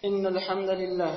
إن الحمد لله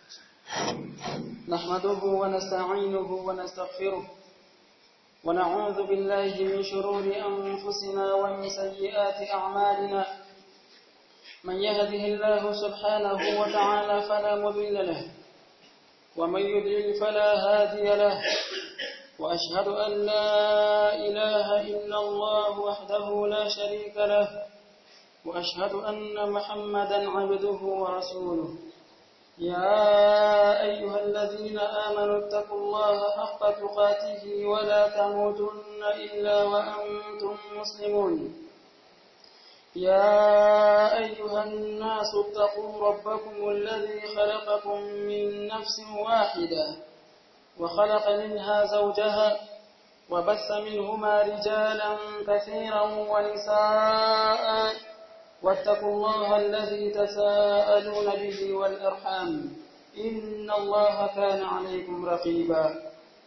نحمده ونستعينه ونستغفره ونعوذ بالله من شرور أنفسنا ومن سيئات أعمالنا من يهده الله سبحانه وتعالى فلا مضل له ومن يضلل فلا هادي له وأشهد أن لا إله إلا الله وحده لا شريك له وأشهد أن محمدا عبده ورسوله يا أيها الذين آمنوا اتقوا الله حق تقاته ولا تموتن إلا وأنتم مسلمون يا أيها الناس اتقوا ربكم الذي خلقكم من نفس واحدة وخلق منها زوجها وبث منهما رجالا كثيرا ونساء واتقوا الله الذي تساءلون به والأرحام إن الله كان عليكم رقيبا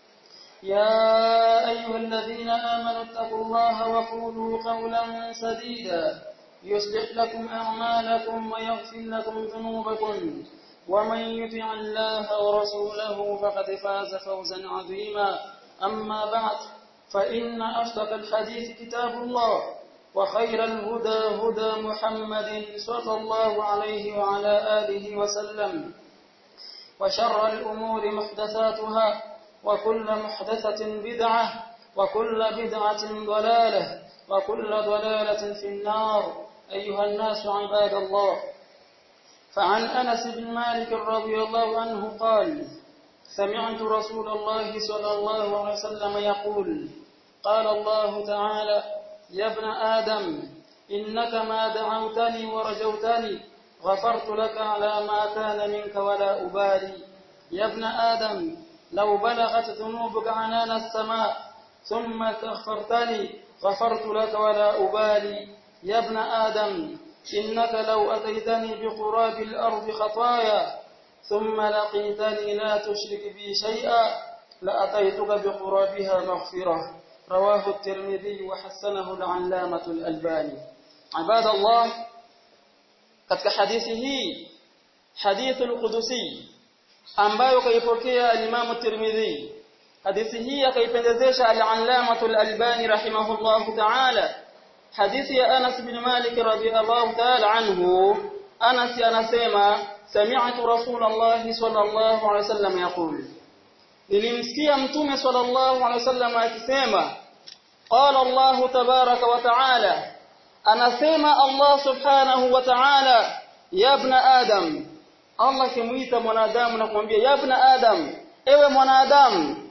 يا أيها الذين آمنوا اتقوا الله وقولوا قولا سديدا يصلح لكم أعمالكم ويغفر لكم ذنوبكم ومن يطع الله ورسوله فقد فاز فوزا عظيما أما بعد فإن أصدق الحديث كتاب الله وخير الهدى هدى محمد صلى الله عليه وعلى آله وسلم وشر الأمور محدثاتها وكل محدثة بدعة وكل بدعة ضلالة وكل ضلالة في النار أيها الناس عباد الله فعن أنس بن مالك رضي الله عنه قال سمعت رسول الله صلى الله عليه وسلم يقول قال الله تعالى يا ابن آدم إنك ما دعوتني ورجوتني غفرت لك على ما كان منك ولا أبالي يا ابن آدم لو بلغت ذنوبك عنان السماء ثم استغفرتني غفرت لك ولا أبالي يا ابن آدم إنك لو أتيتني بقراب الأرض خطايا ثم لقيتني لا تشرك بي شيئا لأتيتك بقرابها مغفرة رواه الترمذي وحسنه العلامة الألباني عباد الله katika hadithi hii hadithu al-Qudusi ambayo kaipokea al-Imam Tirmidhi hadithi hii akaipendezesha al-Allamah al-Albani rahimahullahu ta'ala hadithi ya Anas bin Malik radhiyallahu ta'ala anhu Anas anasema sami'tu Rasulullah sallallahu alayhi wasallam yaqul nilimsikia mtume sallallahu alayhi wasallam akisema qala Allah tabaraka wa ta'ala anasema Allah subhanahu wa ta'ala ya ibn adam Allah kimuita mwanadamu na kumwambia ya ibn adam ewe mwanadamu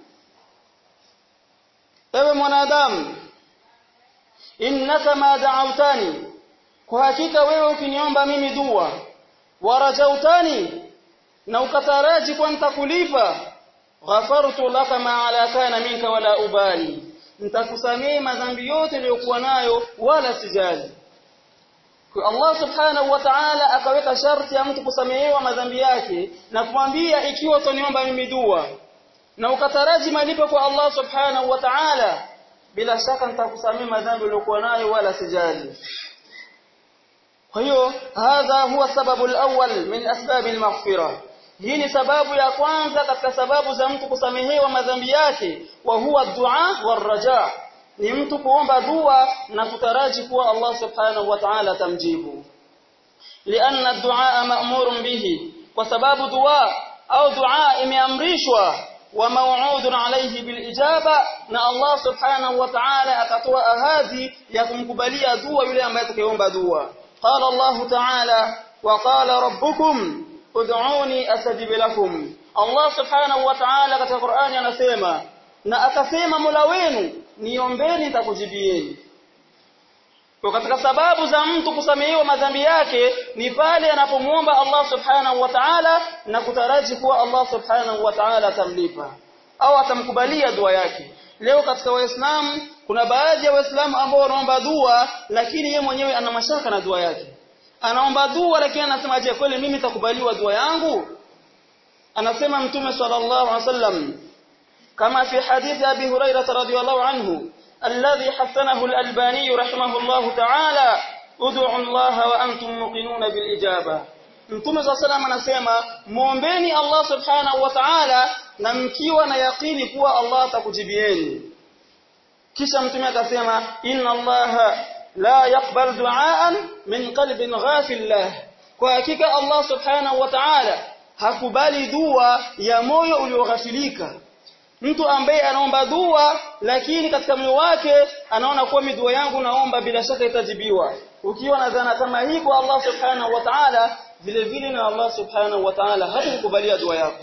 ewe mwanadamu innaka ma da'awtani kwa hakika wewe ukiniomba mimi dua warajautani na ukataraji kwa nitakulipa ghafartu laka ma ala kana minka wala ubali nitakusamehe madhambi yote niliyokuwa nayo wala sijali kwa Allah subhanahu wa ta'ala akaweka sharti ya mtu kusamehewa madhambi yake na kumwambia ikiwa utaniomba mimi dua na ukataraji malipo kwa Allah subhanahu wa ta'ala bila shaka nitakusamehe madhambi uliyokuwa nayo wala sijali kwa hiyo hadha huwa sababu al-awwal min asbab al-maghfirah hii ni sababu ya kwanza katika sababu za mtu kusamehewa madhambi yake wa huwa dua waraja ni mtu kuomba dua na kutaraji kuwa Allah subhanahu wa ta'ala tamjibu lianna ad-du'a ma'murun bihi kwa sababu dua au dua imeamrishwa wa maw'udun alayhi bil ijaba na Allah subhanahu wa ta'ala akatoa ahadi ya kumkubalia dua yule ambaye atakayeomba dua qala Allah ta'ala wa qala rabbukum ud'uni astajib lakum Allah subhanahu wa ta'ala katika Qur'ani anasema na akasema Mola wenu niombeni nitakujibieni kwa katika sababu za mtu kusamehewa madhambi yake ni pale anapomuomba Allah subhanahu wa ta'ala na kutaraji kuwa Allah subhanahu wa ta'ala atamlipa au atamkubalia dua yake leo katika waislamu kuna baadhi ya waislamu ambao wanaomba dua lakini yeye mwenyewe ana mashaka na dua yake anaomba dua lakini anasema je kweli mimi nitakubaliwa dua yangu anasema mtume sallallahu alaihi wasallam kama fi hadithi abi hurairah radhiyallahu anhu alladhi hasanahu al-albani rahimahullahu ta'ala ud'u Allah wa antum muqinun bil ijaba Mtume swalla salam anasema muombeni Allah subhanahu wa ta'ala na mkiwa na yakini kuwa Allah atakujibieni kisha mtume akasema inna Allah la yaqbal du'aan min qalbin ghafil lah kwa hakika Allah subhanahu wa ta'ala hakubali dua ya moyo ulioghafilika mtu ambaye anaomba dua lakini katika moyo wake anaona kuwa dua yangu naomba bila shaka itajibiwa ukiwa na dhana kama hii kwa Allah subhanahu wa ta'ala vile vile na Allah subhanahu wa ta'ala hatakukubalia dua yako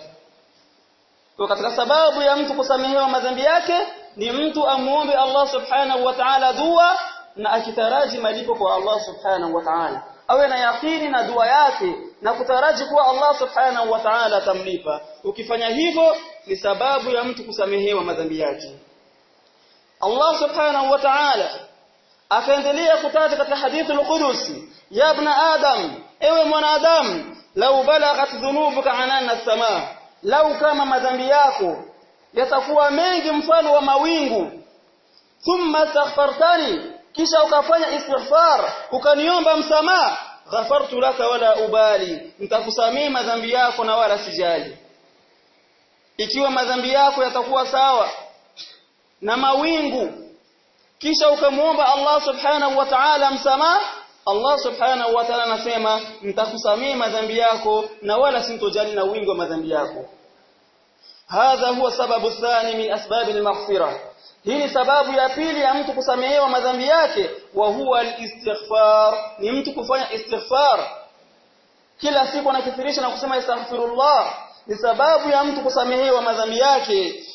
kwa katika sababu ya mtu kusamehewa madhambi yake ni mtu amuombe Allah subhanahu wa ta'ala dua na akitaraji malipo kwa Allah subhanahu wa ta'ala awe na yakini na dua yake na kutaraji kuwa Allah subhanahu wa ta'ala atamlipa ukifanya hivyo ni sababu ya mtu kusamehewa madhambi yake Allah subhanahu wa ta'ala akaendelea kutaja katika hadithi al-Qudusi ya ibn adam ewe mwanadamu lau balaghat dhunubuka anana as-samaa lau kama madhambi yako yatakuwa mengi mfano wa mawingu thumma astaghfartani kisha ukafanya istighfar ukaniomba msamaha ghafartu laka wala ubali nitakusamea madhambi yako na wala sijali ikiwa madhambi yako yatakuwa sawa na mawingu kisha ukamwomba Allah subhanahu wa ta'ala msamaha Allah subhanahu wa ta'ala anasema nitakusamea madhambi yako na wala sintojali na wingi wa madhambi yako hadha huwa sababu thani min asbab al-maghfirah hii ni sababu ya pili ya mtu kusamehewa madhambi yake wa huwa al-istighfar ni mtu kufanya istighfar kila siku anakithirisha na kusema astaghfirullah ni sababu ya mtu kusamehewa madhambi yake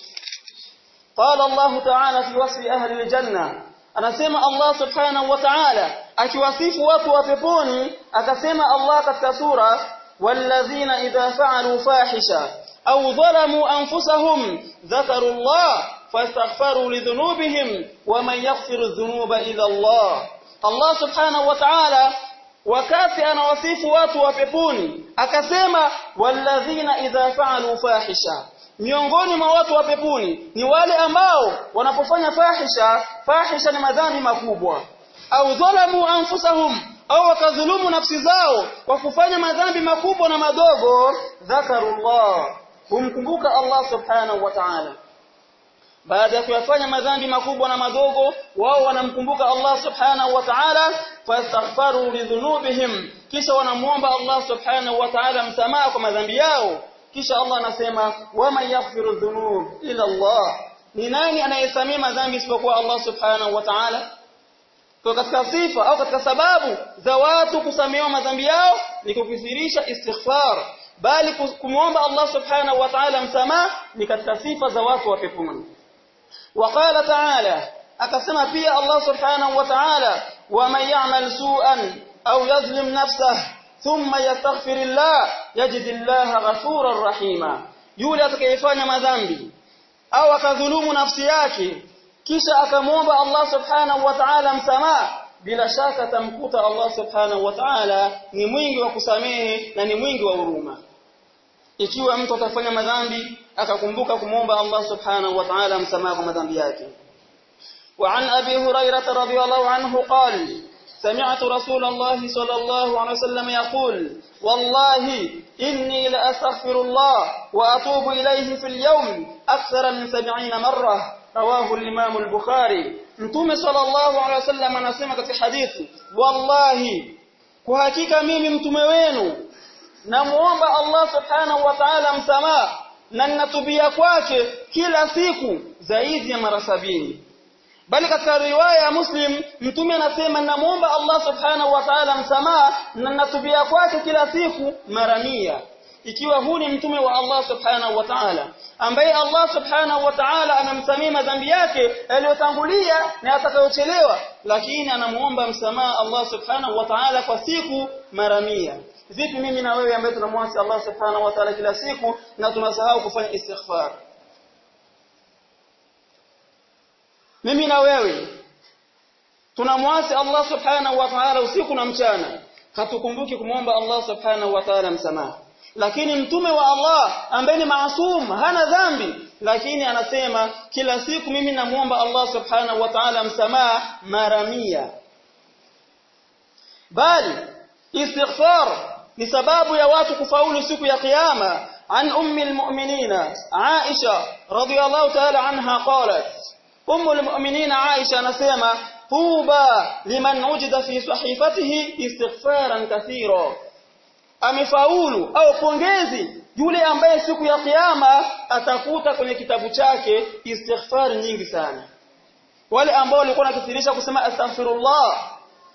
qala Allah ta'ala fi wasfi ahli al-janna anasema Allah subhanahu wa ta'ala akiwasifu watu wa peponi akasema Allah katika sura walladhina idha fa'alu fahisha أو ظلموا أنفسهم ذكروا الله فاستغفروا لذنوبهم ومن يغفر الذنوب إلا الله الله سبحانه وتعالى wakati anawasifu watu wa peponi akasema walladhina idha fa'alu fahisha miongoni mwa watu wa peponi ni wale ambao wanapofanya fahisha fahisha ni madhambi makubwa au dhalamu anfusahum au wakadhulumu nafsi zao kwa kufanya madhambi makubwa na madogo dhakarullah humkumbuka Allah subhanahu wa ta'ala baada ya kuyafanya madhambi makubwa na madogo wao wanamkumbuka Allah subhanahu wa ta'ala fastaghfaru lidhunubihim kisha wanamuomba Allah subhanahu wa ta'ala msamaha kwa madhambi yao kisha Allah anasema wama yaghfiru dhunub ila Allah ni nani anayesamea madhambi isipokuwa Allah subhanahu wa ta'ala kwa katika sifa au katika sababu za watu kusamehewa madhambi yao ni kukithirisha istighfar bali kumwomba Allah subhanahu wa ta'ala msamaha ni katika sifa za watu wa peponi وقال تعالى akasema pia Allah subhanahu wa ta'ala waman ya'mal su'an aw yazlim nafsahu thumma yastaghfirillah yajidillaha ghafurar rahima yule atakayefanya madhambi au akadhulumu nafsi yake kisha akamwomba Allah subhanahu wa ta'ala msamaha bila shaka tamkuta Allah subhanahu wa ta'ala ni mwingi wa kusamehe na ni mwingi wa huruma ikiwa mtu atafanya madhambi akakumbuka kumwomba Allah subhanahu wa ta'ala msamaha kwa madhambi yake وعن أبي هريرة رضي الله عنه قال سمعت رسول الله صلى الله عليه وسلم يقول والله إني لأستغفر الله وأتوب إليه في اليوم أكثر من سبعين مرة رواه الإمام البخاري متوم صلى الله عليه وسلم anasema katika hadithi wallahi kwa hakika mimi mtume wenu namuomba Allah subhanahu wa ta'ala msamaha na ninatubia kwake kila siku zaidi ya mara sabini bali katika riwaya ya Muslim mtume anasema namuomba Allah subhanahu wa ta'ala msamaha na ninatubia kwake kila siku mara mia ikiwa huu ni mtume wa Allah subhanahu wa ta'ala ambaye Allah subhanahu wa ta'ala amemsamia madhambi yake yaliyotangulia na yatakayochelewa lakini anamuomba msamaha Allah subhanahu wa ta'ala kwa siku mara mia vipi mimi na wewe ambaye tunamwasi Allah subhanahu wa ta'ala kila siku na tunasahau kufanya istighfar mimi na wewe tunamwasi Allah subhanahu wa ta'ala usiku na mchana hatukumbuki kumwomba Allah subhanahu wa ta'ala msamaha lakini mtume wa Allah ambaye ni maasum hana dhambi lakini anasema kila siku mimi namuomba Allah subhanahu wa ta'ala msamaha mara mia bali istighfar ni sababu ya watu kufaulu siku ya kiyama an ummi almu'minina Aisha radhiyallahu ta'ala anha qalat ummu almu'minina Aisha anasema tuba liman ujida fi sahifatihi istighfaran kathira amefaulu au pongezi yule ambaye siku ya kiyama atakuta kwenye kitabu chake istighfar nyingi sana wale ambao walikuwa nakithirisha kusema astaghfirullah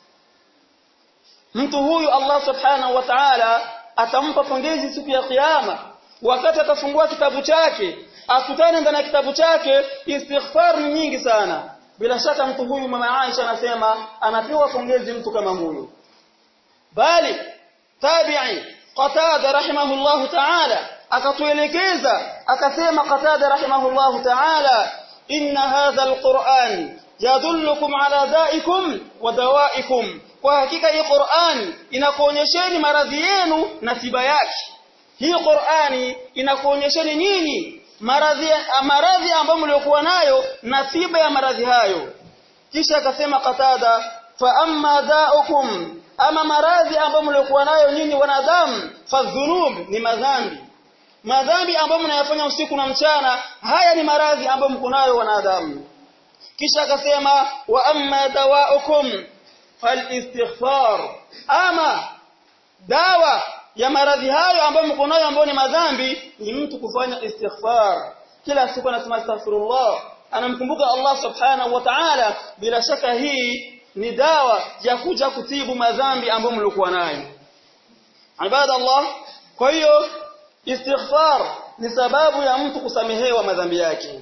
mtu huyu Allah subhanahu wa ta'ala atampa pongezi siku ya kiyama wakati atafungua kitabu chake akutane ndani ya kitabu chake istighfar ni nyingi sana bila shaka mtu huyu mama Aisha anasema anapewa pongezi mtu kama huyu bali tabi'i qatada rahimahullahu ta'ala akatuelekeza akasema qatada rahimahullahu ta'ala inna hadha alquran yadullukum ala da'ikum wa dawa'ikum kwa hakika hii Qur'an inakuonyesheni maradhi yenu na tiba yake hii Qur'ani inakuonyesheni nini maradhi maradhi ambayo mliokuwa nayo na tiba ya maradhi hayo kisha akasema qatada fa amma da'ukum ama maradhi ambayo mliokuwa nayo nyinyi wanadamu fadhunub ni madhambi madhambi ambayo mnayafanya usiku na mchana haya ni maradhi ambayo mko nayo wanadamu kisha akasema wa amma dawaukum falistighfar ama dawa ya maradhi hayo ambayo mko nayo ambayo ni madhambi ni mtu kufanya istighfar kila siku anasema astaghfirullah anamkumbuka Allah subhanahu wa ta'ala bila shaka hii ni dawa ya kuja kutibu madhambi ambayo mlikuwa nayo ibada Allah kwa hiyo istighfar ni sababu ya mtu kusamehewa madhambi yake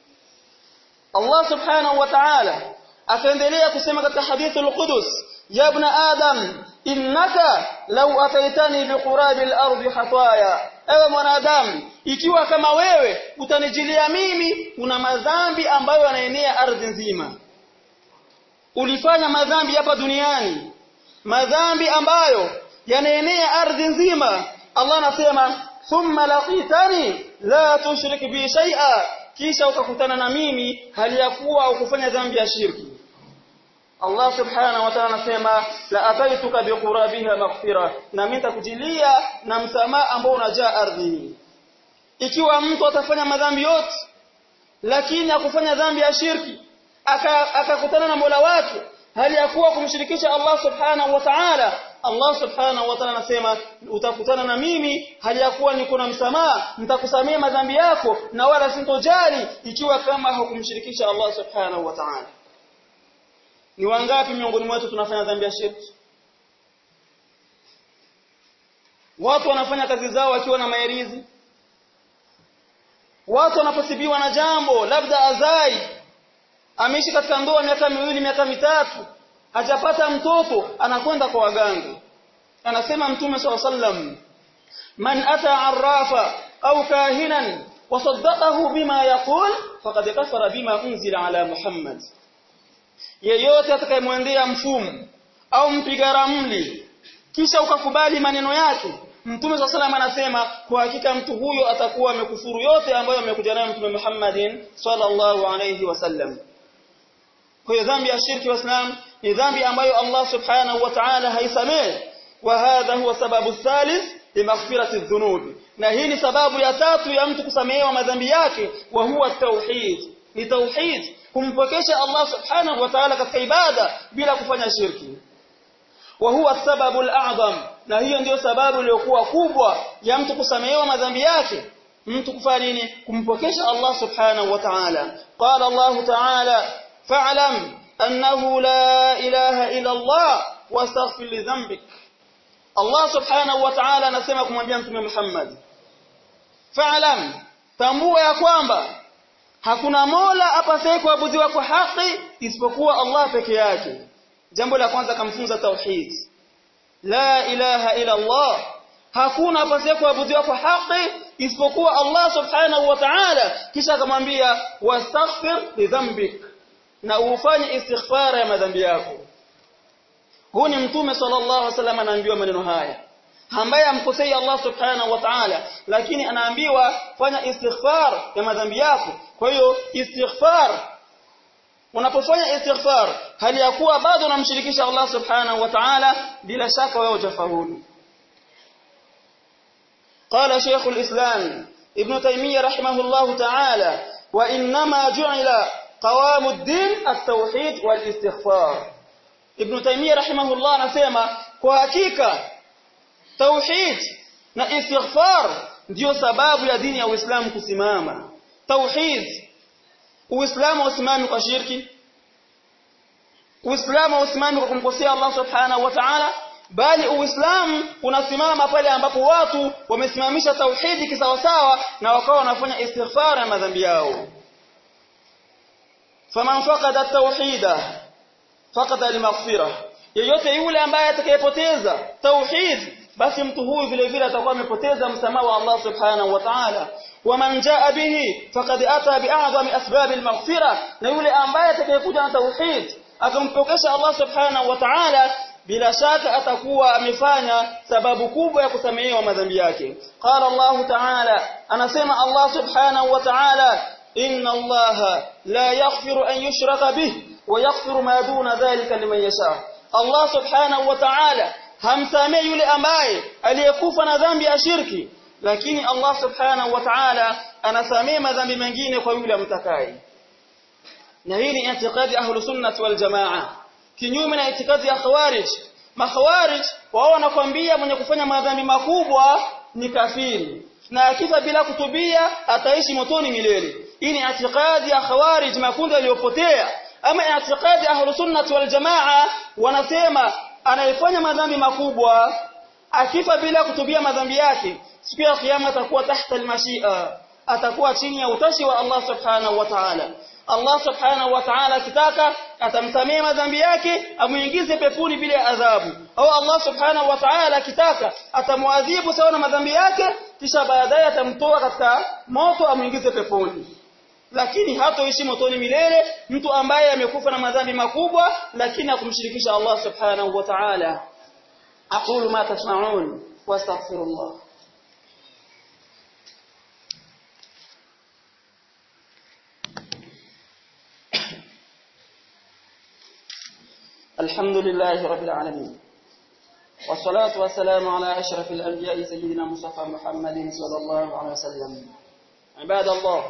Allah subhanahu wa ta'ala akaendelea kusema katika hadithul qudus ya ibn adam innaka law ataitani biqurabil ardi hataya ewe mwanadamu ikiwa kama wewe utanijilia mimi una madhambi ambayo yanaenea ardhi nzima ulifanya madhambi hapa duniani madhambi ambayo yanaenea ardhi nzima Allah anasema thumma laqitani la tushrik bi shay'a kisha ukakutana na mimi hali ya kuwa ukufanya dhambi ya shirki Allah subhanahu wa ta'ala anasema la ataituka biqurabiha maghfira na mimi nitakujilia na msamaha ambao unajaa ardhi ikiwa mtu atafanya madhambi yote lakini akufanya dhambi ya shirki akakutana na Mola wake hali ya kuwa kumshirikisha Allah subhanahu wa ta'ala Allah subhanahu wa ta'ala anasema utakutana na mimi hali ya kuwa niko na msamaha nitakusamea madhambi yako na wala sintojali ikiwa kama hukumshirikisha Allah subhanahu wa ta'ala ni wangapi miongoni mwetu tunafanya dhambi ya shirki watu wanafanya kazi zao wakiwa na maerizi watu wanaposibiwa na jambo labda azai ameishi katika ndoa miaka miwili miaka mitatu hajapata mtoto anakwenda kwa waganga anasema mtume swalla sallam man ata arrafa au kahinan wasaddaqahu bima yaqul faqad kafara bima unzila ala muhammad yeyote atakayemwendea mfumu au mpiga ramli kisha ukakubali maneno yake Mtume swalla salam anasema kwa hakika mtu huyo atakuwa amekufuru yote ambayo amekuja nayo Mtume Muhammadin sallallahu alayhi wasallam. Kwa hiyo dhambi ya shirki waislam ni dhambi ambayo Allah subhanahu wa ta'ala haisamehe wa hadha huwa sababu thalith limaghfirati dhunub. Na hii ni sababu ya tatu ya mtu kusamehewa madhambi yake wa huwa tauhid. Ni tauhid kumpokesha Allah subhanahu wa ta'ala katika ibada bila kufanya shirki. wa huwa sababu al-a'zam na hiyo ndiyo sababu iliyokuwa kubwa ya mtu kusamehewa madhambi yake mtu kufanya nini kumpokesha Allah subhanahu wa ta'ala qala Allah ta'ala fa'lam annahu la ilaha illa Allah wastaghfir li dhanbik Allah subhanahu wa ta'ala anasema kumwambia mtume Muhammad fa'lam tambua ya kwamba hakuna mola apasaye kuabudiwa kwa haki isipokuwa Allah peke yake jambo la kwanza kamfunza tauhid la ilaha ila Allah hakuna apasaye kuabudiwa kwa haki isipokuwa Allah subhanahu wa ta'ala kisha akamwambia wastaghfir li dhanbik na ufanye istighfara ya madhambi yako huu ni mtume sallallahu alaihi wasallam anaambiwa maneno haya ambaye amkosei Allah subhanahu wa ta'ala lakini anaambiwa fanya istighfar ya madhambi yako kwa hiyo istighfar unapofanya istighfar hali ya kuwa bado unamshirikisha Allah subhanahu wa ta'ala bila shaka wewe utafaulu قال شيخ الإسلام ابن تيمية رحمه الله تعالى وإنما جعل قوام الدين التوحيد والاستغفار ابن تيمية رحمه الله anasema kwa hakika tauhid na istighfar ndio sababu ya dini ya Uislamu kusimama tauhid Uislamu usimami kwa shirki Uislamu usimami kwa kumkosea Allah Subhanahu wa Ta'ala bali Uislamu unasimama pale ambapo watu wamesimamisha tauhidi kisawasawa na wakawa wanafanya istighfar ya madhambi yao faman faqada at-tauhida faqada al-maghfira yeyote yule ambaye atakayepoteza tauhid basi mtu huyu vile vile atakuwa amepoteza msamaha wa Allah subhanahu wa ta'ala waman jaa bihi faqad ata bi'azami asbab al-maghfira na yule ambaye atakayekuja na tauhid akampokesha Allah subhanahu wa ta'ala bila shaka atakuwa amefanya sababu kubwa ya kusamehewa madhambi yake qala Allah ta'ala anasema Allah subhanahu wa ta'ala inna Allah la yaghfiru an yushraka bih wa yaghfiru ma duna dhalika liman yasha Allah subhanahu wa ta'ala hamsamehe yule ambaye aliyekufa na dhambi ya shirki lakini Allah subhanahu wa ta'ala anasamehe madhambi mengine kwa yule amtakaye na hii ni itikadi ahlus sunnah wal jamaa kinyume na itikadi ya khawarij makhawarij wao wanakwambia mwenye kufanya madhambi makubwa ni kafiri na akifa bila kutubia ataishi motoni milele hii ni itikadi ya khawarij makundi yaliyopotea ama itikadi ahlus sunnah wal jamaa wanasema anayefanya madhambi makubwa akifa bila kutubia madhambi yake siku ya kiyama atakuwa tahta almashia atakuwa chini ya utashi wa Allah subhanahu wa ta'ala Allah subhanahu wa ta'ala akitaka atamsamea madhambi yake amuingize peponi bila adhabu au Allah subhanahu wa ta'ala akitaka atamuadhibu sawa na madhambi yake kisha baadaye atamtoa katika moto amuingize peponi lakini hatoishi motoni milele mtu ambaye amekufa na madhambi makubwa lakini hakumshirikisha Allah subhanahu wa ta'ala aqulu ma tasma'un wastaghfirullah الحمد لله رب العالمين والصلاة والسلام على أشرف الأنبياء سيدنا مصطفى محمد صلى الله عليه وسلم عباد الله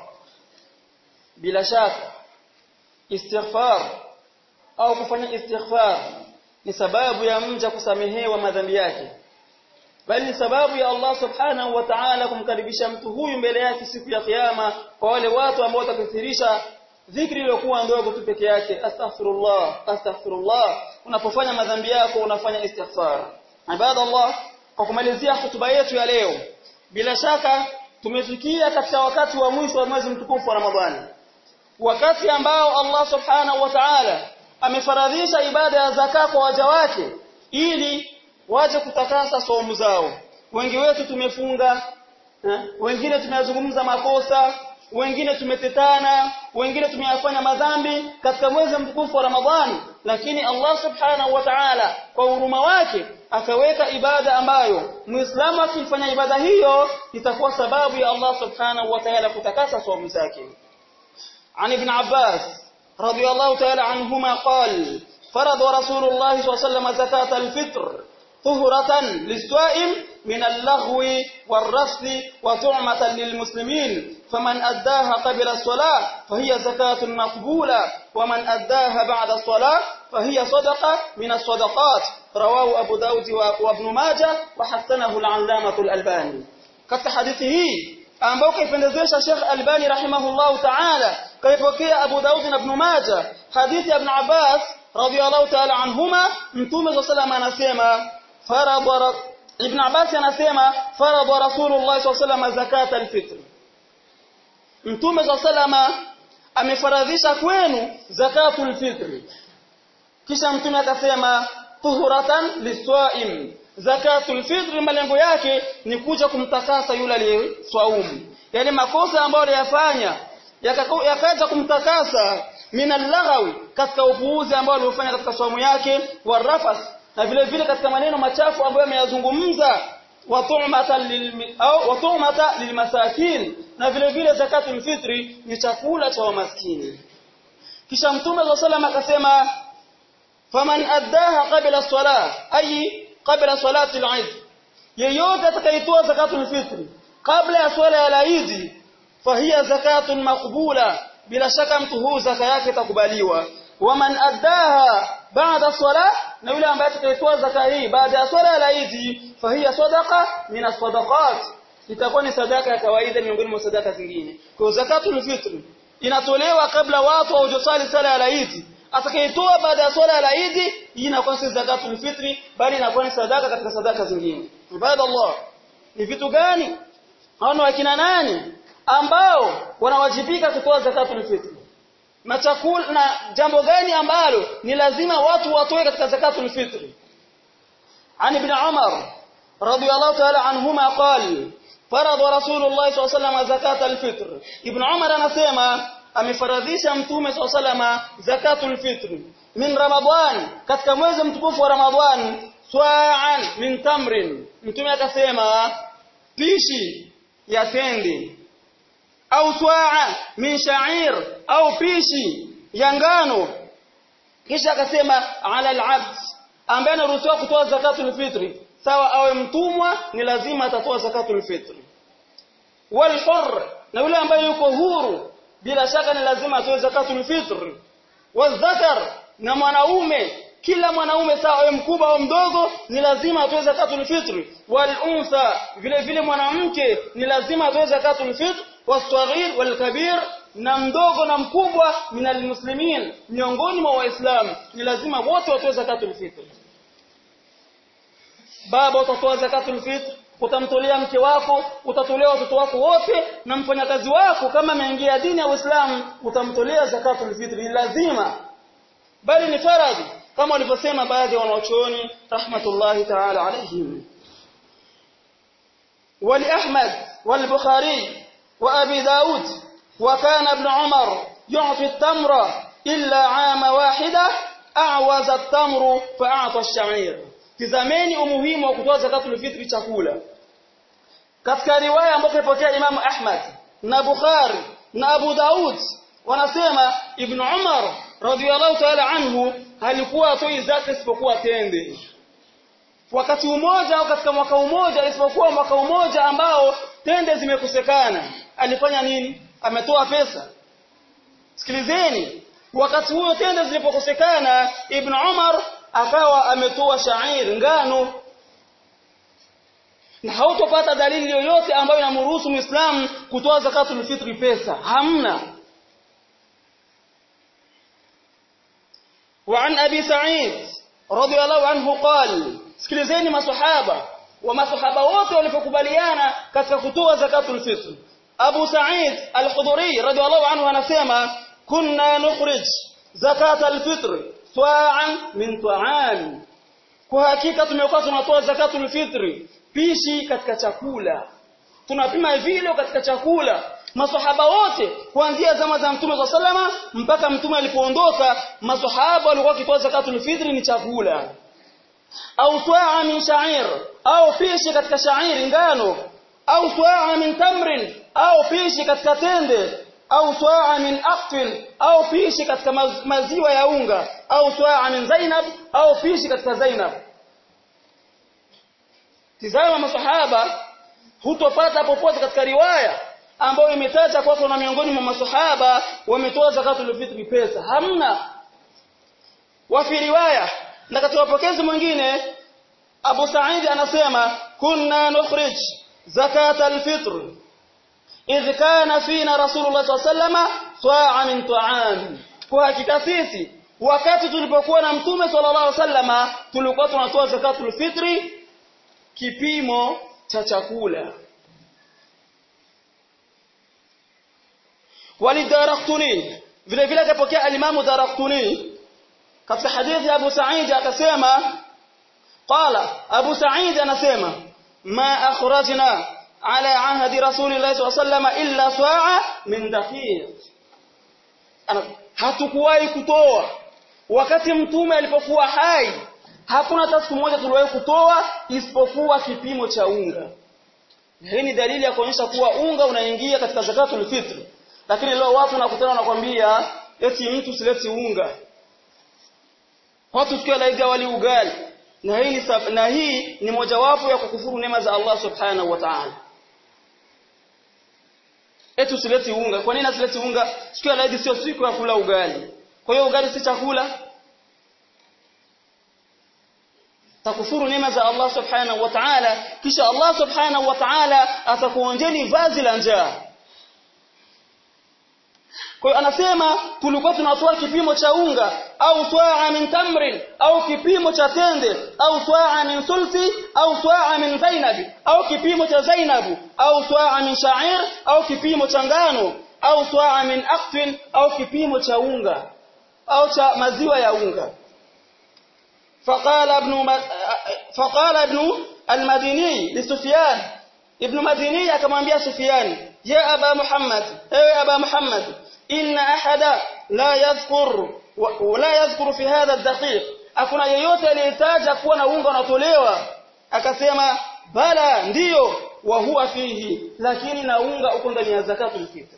bila shaka istighfar au kufanya istighfar ni sababu ya mja kusamehewa madhambi yake bali ni sababu ya Allah subhanahu wa ta'ala kumkaribisha mtu huyu mbele yake siku ya kiyama kwa wale watu ambao watakithirisha dhikri iliyokuwa ndogo tu peke yake astaghfirullah astaghfirullah unapofanya madhambi yako unafanya istighfar ibadallah kwa kumalizia hotuba yetu ya leo bila shaka tumefikia katika wakati wa mwisho wa mwezi mtukufu wa Ramadhani wakati ambao Allah subhanahu wa ta'ala amefaradhisha ibada ya zaka kwa waja wake ili waje kutakasa saumu zao wengi wetu tumefunga eh? wengine tumeyazungumza makosa wengine tumetetana wengine tumeyafanya madhambi katika mwezi mtukufu wa Ramadhani lakini Allah subhanahu wa ta'ala kwa huruma wake akaweka ibada ambayo muislamu akifanya ibada hiyo itakuwa sababu ya Allah subhanahu wa ta'ala kutakasa saumu zake عن ابن عباس رضي الله تعالى عنهما قال فرض رسول الله صلى الله عليه وسلم زكاة الفطر طهرة للصائم من اللغو والرفث وطعمة للمسلمين فمن أداها قبل الصلاة فهي زكاة مقبولة ومن أداها بعد الصلاة فهي صدقة من الصدقات رواه أبو داود وابن ماجه وحسنه العلامة الألباني katika hadithi hii ambao kaipendezesha Sheikh Albani rahimahullahu ta'ala kaipokea Abu Daud na Ibn Majah hadithi ya Ibn Abbas radiyallahu ta'ala anhuma mtume sallallahu anasema farada Ibn Abbas anasema farada Rasulullah sallallahu zakat al-fitr Mtume sallallahu amefaradhisha kwenu zakatul fitr kisha mtume akasema tuhuratan liswaim zakatul fitr malengo yake ni kuja kumtakasa yule aliyeswaumu yani makosa ambayo aliyafanya yakaja kumtakasa min al katika upuuzi ambao alifanya katika swaumu yake warafas na vile vile katika maneno machafu ambayo ameyazungumza wa tu'mata lil au wa tu'mata lilmasakin na vile vile zakatul fitri ni chakula cha wamaskini kisha mtume wa sallam akasema faman addaha qabla as-salah ay qabla salati al-eid yeyote atakayetoa zakatul fitri kabla ya swala ya Eid fahiya zakatun maqbula bila shaka mtu huu zaka yake itakubaliwa waman addaha baada swala na yule ambaye atakayetoa zaka hii baada ya swala ya Eid fahiya sadaqa min as-sadaqat itakuwa ni sadaka ya kawaida miongoni mwa sadaka zingine kwa zakatul fitri inatolewa kabla watu hawajasali sala ya Eid atakayetoa baada ya swala ya Eid hii inakuwa si zakatul fitri bali inakuwa ni sadaka katika sadaka zingine ibada Allah ni vitu gani hao ni wakina nani ambao wanawajibika kutoa zakatul fitri na chakula na jambo gani ambalo ni lazima watu watoe katika zakatul fitri عن ابن عمر رضي الله تعالى عنهما قال فرض رسول الله صلى الله عليه وسلم زكاة الفطر ابن عمر anasema amefaradhisha mtume صلى الله عليه وسلم zakatul fitr min ramadhan katika mwezi mtukufu wa ramadhan swa'an min tamrin mtume akasema pishi ya tende au swa'a min sha'ir au pishi ya ngano kisha akasema ala al-abd ambaye anaruhusiwa kutoa zakatul fitri sawa awe mtumwa ni lazima atatoa zakatul fitri wal hurr na yule ambaye yuko huru bila shaka ni lazima atoe zakatul fitri wadhakar na mwanaume kila mwanaume sawa awe mkubwa au mdogo ni lazima atoe zakatul fitri wal untha vile vile mwanamke ni lazima atoe zakatul fitri wasaghir wal kabir na mdogo na mkubwa minal muslimin miongoni mwa waislamu ni lazima wote watoe zakatul fitr baba utatoa zakatul fitr utamtolea mke wako utatolea watoto wako wote na mfanyakazi wako kama ameingia dini ya Uislamu utamtolea zakatul fitr ni lazima bali ni faradhi kama walivyosema baadhi ya wanachuoni rahmatullahi ta'ala alayhim ولأحمد والبخاري وأبي داود وكان ابن عمر يعطي التمر إلا عام واحدة أعوز التمر فأعطى الشعير tizameni umuhimu wa kutoa zakatul fitri chakula katika riwaya ambayo imepokea Imam Ahmad na Bukhari na Abu Daud wanasema Ibn Umar radhiyallahu ta'ala anhu alikuwa atoi zaka isipokuwa tende wakati umoja au katika mwaka umoja isipokuwa mwaka umoja ambao tende zimekosekana alifanya nini ametoa pesa sikilizeni wakati huo tende zilipokosekana ibn Umar akawa ametoa shair ngano na hautopata dalili yoyote ambayo inamruhusu muislamu kutoa zakatul fitri pesa hamna وعن أبي سعيد رضي الله عنه قال sikilizeni masahaba wa masahaba wote walipokubaliana katika kutoa zakatul fitr Abu Sa'id Al-Khudri radhiallahu anhu anasema kunna nukhrij zakat al-fitr swa'an min ta'am kwa hakika tumekuwa tunatoa zakatul fitr pishi katika chakula tunapima vile katika chakula masahaba wote kuanzia zama za mtume wa sallama mpaka mtume alipoondoka masahaba walikuwa wakitoa zakatul fitr ni chakula au swaa min sha'ir au pishi katika sha'iri ngano au swaa min tamrin au pishi katika tende au swaa min aqfil au pishi katika maziwa ya unga au swaa min zainab au pishi katika zainab tizama masahaba hutopata popote katika riwaya ambayo imetaja kwa kuna miongoni mwa masahaba wametoa zakatul fitri pesa hamna wa fi riwaya na katika mapokezi mwingine Abu Sa'id anasema kunna nukhrij zakat al-fitr idh kana fina Rasulullah sallallahu sa'a min ta'am kwa hakika sisi wakati tulipokuwa na mtume sallallahu alaihi wasallama tulikuwa tunatoa zakatul fitri kipimo cha chakula walidaraktuni vile vile akapokea alimamu daraktuni katika hadithi ya Abu Sa'id akasema qala Abu Sa'id anasema ma akhrajna ala ahdi rasulillahi sallallahu alayhi wasallam illa sa'a min daqiq hatukuwahi kutoa wakati mtume alipokuwa hai hakuna hata siku moja tuliwahi kutoa isipokuwa kipimo cha unga hii ni dalili ya kuonyesha kuwa unga unaingia katika zakatul fitr lakini leo watu nakutana nakwambia eti mtu sileti unga watu tukiwa laiga wali ugali na hii na hii ni mojawapo ya kukufuru neema za Allah subhanahu wa ta'ala eti usileti unga kwa nini asileti unga siku ya laidi sio siku ya kula ugali kwa hiyo ugali si chakula takufuru neema za Allah subhanahu wa ta'ala kisha Allah subhanahu wa ta'ala atakuonjeni vazi la njaa kwa hiyo anasema tulikuwa tunatoa kipimo cha unga au swaa min tamrin au kipimo cha tende au swaa min sulti au swaa min zainab au kipimo cha zainab au swaa min sha'ir au kipimo cha ngano au swaa min aqtin au kipimo cha unga au cha maziwa ya unga فقال ابن فقال ابن المديني لسفيان ابن مديني akamwambia Sufyan ya aba Muhammad ewe aba Muhammad inna ahada la yadhkur la yadhkur fi hadha ad-daqiq hakuna yeyote aliyetaja kuwa na unga unatolewa akasema bala ndiyo wa huwa fihi lakini na unga uko ndani ya zakatul fitr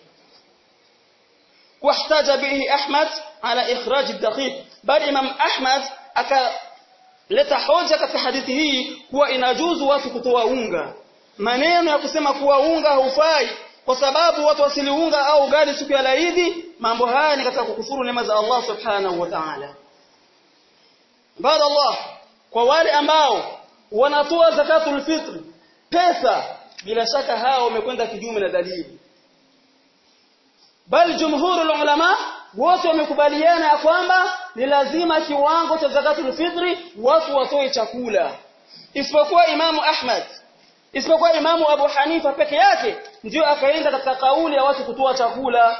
wahtaja bihi Ahmad ala ikhraj ad-daqiq bali Imam Ahmad akaleta hoja katika hadithi hii kuwa inajuzu watu kutoa unga maneno ya kusema kuwa unga haufai kwa sababu watu wasiliunga au ugali siku ya laidi mambo haya ni katika kukufuru neema za Allah subhanahu wa ta'ala baada Allah kwa wale ambao wanatoa zakatul fitr pesa bila shaka hao wamekwenda kinyume na dalili bal jumhurul ulama wote wamekubaliana ya kwamba ni lazima kiwango cha zakatul fitri watu watoe chakula isipokuwa imamu Ahmad isipokuwa imamu Abu Hanifa peke yake ndio akaenda katika kauli ya watu kutoa chakula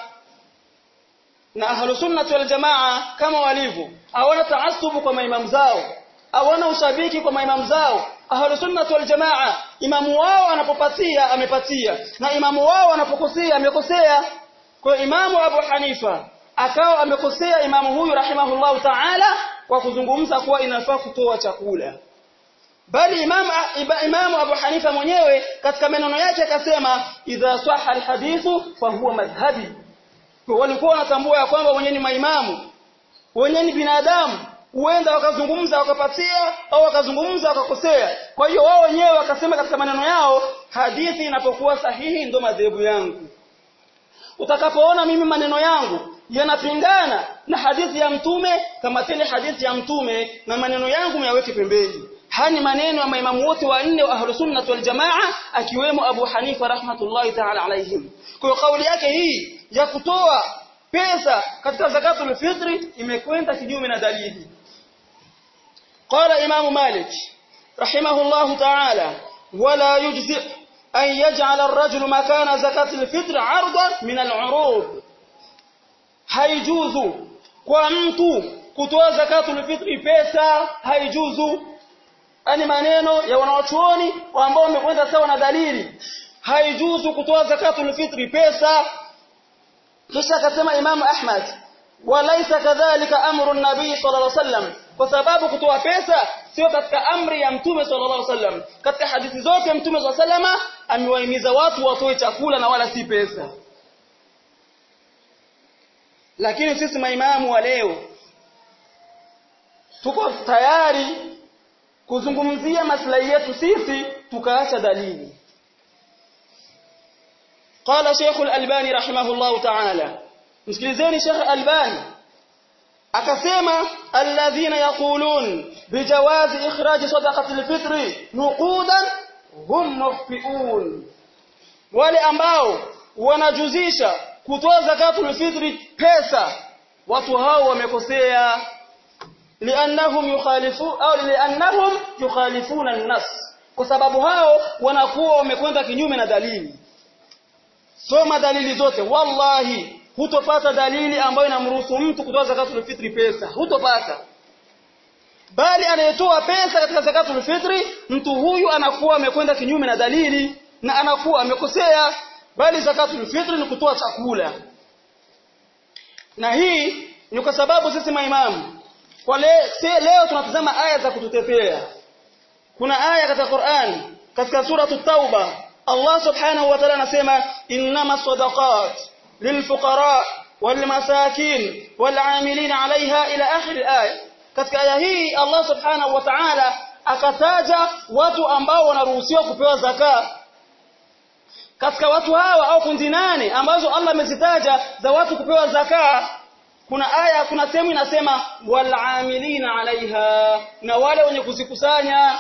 na ahlus sunnah wal jamaa kama walivyo hawana taassubu kwa maimamu zao hawana ushabiki kwa maimamu zao ahlus sunnah wal jamaa imamu wao anapopatia amepatia na imamu wao anapokosea amekosea kwa imamu Abu Hanifa akawa amekosea imamu huyu rahimahullahu ta'ala kwa kuzungumza kuwa inafaa kutoa chakula bali imam imamu Abu Hanifa mwenyewe katika maneno yake akasema idha sahha alhadithu fa huwa madhhabi walikuwa wanatambua ya kwamba wenyewe ni maimamu wenyewe ni binadamu huenda wakazungumza wakapatia au wakazungumza wakakosea kwa hiyo wao wenyewe wakasema katika maneno yao hadithi inapokuwa sahihi ndo madhehebu yangu utakapoona mimi maneno yangu yanapingana na hadithi ya mtume kama tele hadithi ya mtume na maneno yangu myaweke pembeni haya ni maneno ya maimamu wote wanne wa ahlus sunnah wal jamaa akiwemo Abu Hanifa rahmatullahi ta'ala alaihim kwa kauli yake hii ya kutoa pesa katika zakatul fitri imekwenda kinyume na dalili qala imamu malik rahimahullahu ta'ala wala yujzi an yaj'ala ar-rajulu makana zakatul fitr 'ardan min al-'urud haijuzu kwa mtu kutoa zakatul fitri pesa haijuzu ani maneno ya wanawachuoni ambao wamekwenda sawa na dalili haijuzu kutoa zakatul fitri pesa kisha akasema Imam Ahmad walaisa kadhalika amru nabii sallallahu alaihi wasallam kwa sababu kutoa pesa sio katika amri ya mtume sallallahu alaihi wasallam katika hadithi zote mtume sallallahu alaihi wasallam amewahimiza watu watoe chakula na wala si pesa lakini sisi maimamu wa leo tuko tayari kuzungumzia maslahi yetu sisi tukaacha dalili قال شيخ الألباني رحمه الله تعالى msikilizeni Sheikh Albani akasema alladhina yaqulun bijawazi ikhraj sadaqati alfitri nuqudan hum muftiun wale ambao wanajuzisha kutoa zakatul fitri pesa watu hao wamekosea liannahum yukhalifu au liannahum yukhalifuna an-nas kwa sababu hao wanakuwa wamekwenda kinyume na dalili soma dalili zote wallahi hutopata dalili ambayo inamruhusu mtu kutoa zakatul fitri pesa hutopata bali anayetoa pesa katika zakatul fitri mtu huyu anakuwa amekwenda kinyume na dalili na anakuwa amekosea bali zakatul fitri ni kutoa chakula na hii ni kwa sababu sisi maimamu kwa le, se, leo tunatazama aya za kututetea kuna aya katika Qur'an katika sura tauba Allah subhanahu wa ta'ala anasema innama sadaqat lilfuqara walmasakin wal'amilin 'alayha ila akhir al-aya katika aya hii Allah subhanahu wa ta'ala akataja watu ambao wanaruhusiwa kupewa zaka katika watu hawa au kundi nane ambazo Allah amezitaja za watu kupewa zaka kuna aya kuna sehemu inasema walamilina alaiha na wale wenye kuzikusanya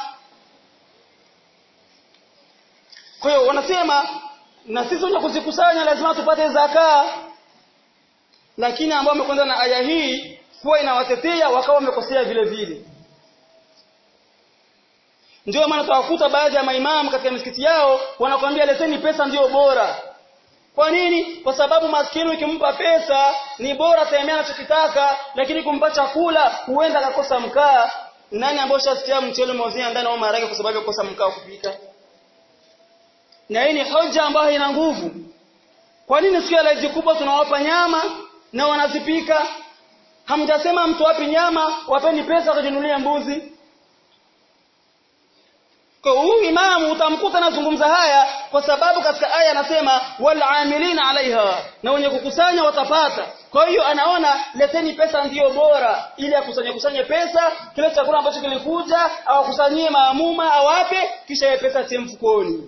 kwa hiyo wanasema na sisi wenye kuzikusanya lazima tupate zaka lakini ambao wamekwenda na aya hii huwa inawatetea wakawa wamekosea vile vile ndio maana tawakuta baadhi ya maimamu katika misikiti yao wanakuambia leteni pesa ndiyo bora kwa nini kwa sababu maskini ukimpa pesa ni bora taemea anachokitaka lakini kumpa chakula huenda akakosa mkaa nani ambaye shasikia mchele mozia ndani au maharage kwa sababu ya kukosa mkaa kupika na hii ni hoja ambayo ina nguvu kwa nini siku ya laizi kubwa tunawapa nyama na wanazipika hamjasema mtu wapi nyama wapeni pesa kujinunulia mbuzi kwa huyu imamu utamkuta anazungumza haya kwa sababu katika aya anasema walamilina alaiha na wenye kukusanya watapata kwa hiyo anaona leteni pesa ndiyo bora ili akusanye kusanye pesa kile chakula ambacho kilikuja awakusanyie maamuma awape kisha ile pesa tie mfukoni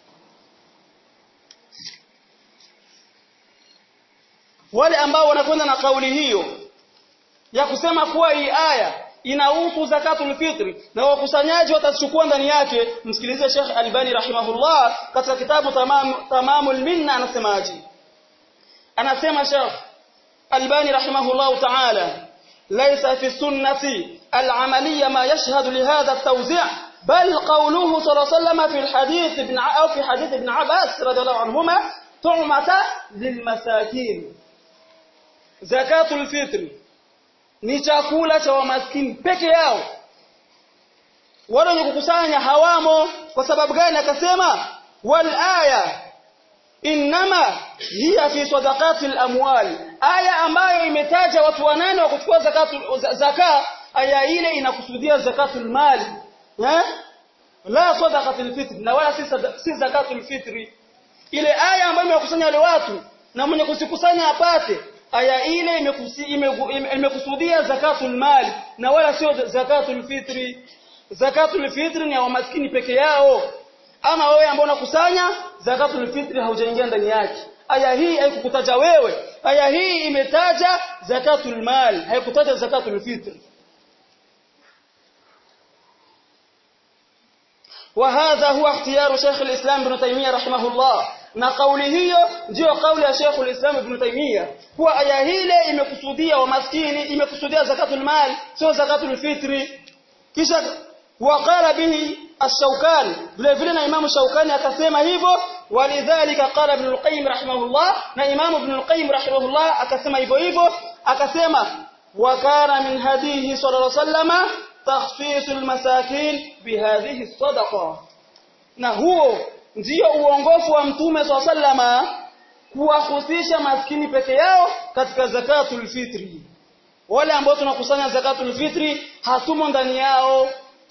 wale ambao wanakwenda na kauli hiyo ya kusema kuwa hii aya inahusu zakatul fitri na wakusanyaji watachukua ndani yake msikilize Sheikh Albani rahimahullah katika kitabu tamam tamamul minna anasemaje anasema Sheikh Albani rahimahullah ta'ala laysa fi sunnati al-amaliyya ma yashhadu li hadha at-tawzi' bal qawluhu sallallahu alayhi wasallam fi al-hadith ibn au fi hadith ibn Abbas radiyallahu anhuma tu'mata lilmasakin zakatul fitri ni chakula cha wamaskini peke yao wale wenye kukusanya hawamo kwa sababu gani akasema wal aya inma hiya fi sadaqatil amwal aya ambayo imetaja watu wanane wa kuchukua zakatu zaka aya ile inakusudia zakatul mali eh la sadaqatul fitr na wala si, si zakatul fitri ile aya ambayo imekusanya wale watu na mwenye kusikusanya apate aya ile imekusudia zakatul mali na wala sio zakatul fitri zakatul fitri ni ya maskini peke yao ama wewe ambao unakusanya zakatul fitri haujaingia ndani yake aya hii haikukutaja wewe aya hii imetaja zakatul mali haikutaja zakatul fitri وهذا هو اختيار شيخ الإسلام ابن تيمية رحمه الله na kauli hiyo ndiyo kauli ya Sheikh ulislam Ibn Taymiyyah kuwa aya hile imekusudia wa maskini imekusudia zakatul mal sio zakatul fitri kisha waqala bihi ash-Shawkani vile vile na Imam Shawkani akasema hivyo walidhalika qala Ibn al-Qayyim rahimahullah na Imam Ibn al-Qayyim rahimahullah akasema hivyo hivyo akasema wa kana min hadihi sallallahu alayhi wasallam takhfisul masakin bihadhihi as-sadaqa na huo ndiyo uongofu wa mtume swalla sallama kuwahusisha maskini peke yao katika zakatul fitri wale ambao tunakusanya zakatul fitri hatumo ndani yao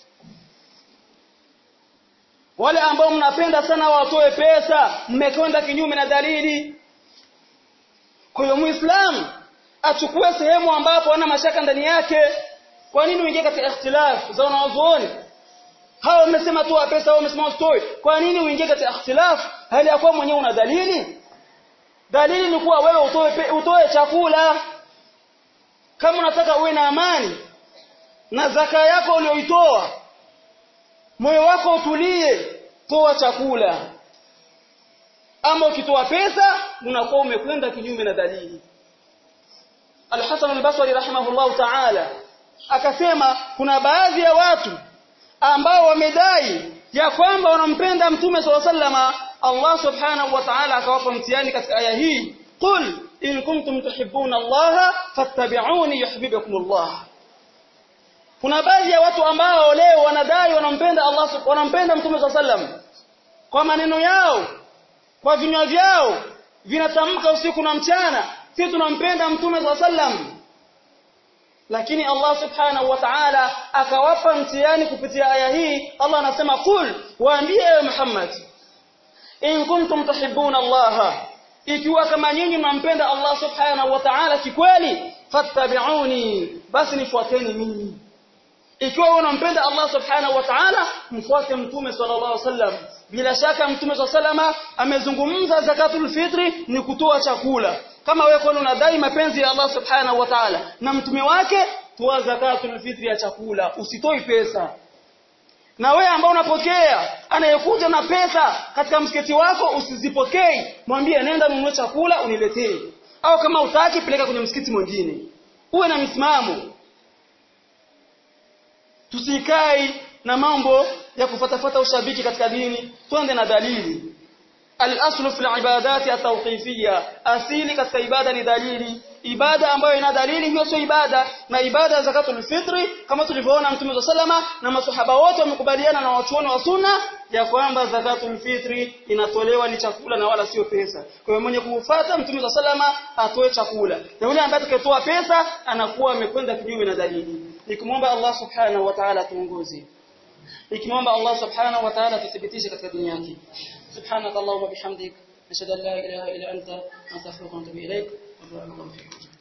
wale ambao mnapenda sana watoe pesa mmekwenda kinyume na dalili kwa hiyo muislamu achukue sehemu ambapo hana mashaka ndani yake kwa nini uingie katika ikhtilaf za wanazuoni hao wamesema toa pesa hao wamesema usitoe kwa nini uingie katika ikhtilaf hali ya kuwa mwenyewe una dalili dalili ni kuwa wewe utoe utoe chakula kama unataka uwe na amani na zaka yako uliyoitoa moyo wako utulie toa chakula ama ukitoa pesa unakuwa umekwenda kinyume na dalili Al-Hasan al-Basri rahimahullahu ta'ala akasema kuna baadhi ya watu ambao wamedai ya kwamba wanampenda mtume swalla sallama Allah subhanahu wa ta'ala akawapa mtihani katika aya hii qul in kuntum tuhibbuna Allah fattabi'uni yuhibbukumullah kuna baadhi ya watu ambao leo wanadai wanampenda Allah wanampenda mtume swalla sallam kwa maneno yao kwa vinywa vyao vinatamka usiku na mchana sisi tunampenda mtume swalla sallam lakini Allah subhanahu wa ta'ala akawapa mtihani kupitia aya hii Allah anasema kul waambie ewe Muhammad in kuntum tuhibbuna Allah ikiwa kama nyinyi mnampenda Allah subhanahu wa ta'ala kikweli fattabi'uni basi nifuateni mimi ikiwa wewe unampenda Allah subhanahu wa ta'ala mfuate mtume sallallahu alaihi wasallam bila shaka mtume sallallahu amezungumza zakatul fitri ni kutoa chakula kama wewe kwani unadai mapenzi ya Allah subhanahu wa ta'ala na mtume wake toa zakatul fitri ya chakula usitoi pesa na wewe ambao unapokea anayekuja na pesa katika msikiti wako usizipokei mwambie nenda nunue chakula uniletee au kama utaki peleka kwenye msikiti mwingine uwe na misimamo tusikai na mambo ya kufatafata ushabiki katika dini twende na dalili al-aslu fil ibadati at-tawqifiyya asili katika ibada ni dalili ibada ambayo ina dalili hiyo sio ibada na ibada ya zakatul fitri kama tulivyoona mtume sallama na masahaba wote wamekubaliana na wachuoni wa sunna ya kwamba zakatul fitri inatolewa ni chakula na wala sio pesa kwa hiyo mwenye kufuata mtume sallama atoe chakula na yule ambaye atakayetoa pesa anakuwa amekwenda kinyume na dalili nikimwomba Allah subhanahu wa ta'ala tuongoze nikimwomba Allah subhanahu wa ta'ala tuthibitishe katika dini yake subhanakallahumma bihamdik nashhadu an la ilaha illa anta nastaghfiruka wa natubu ilaik wa barakallahu fiik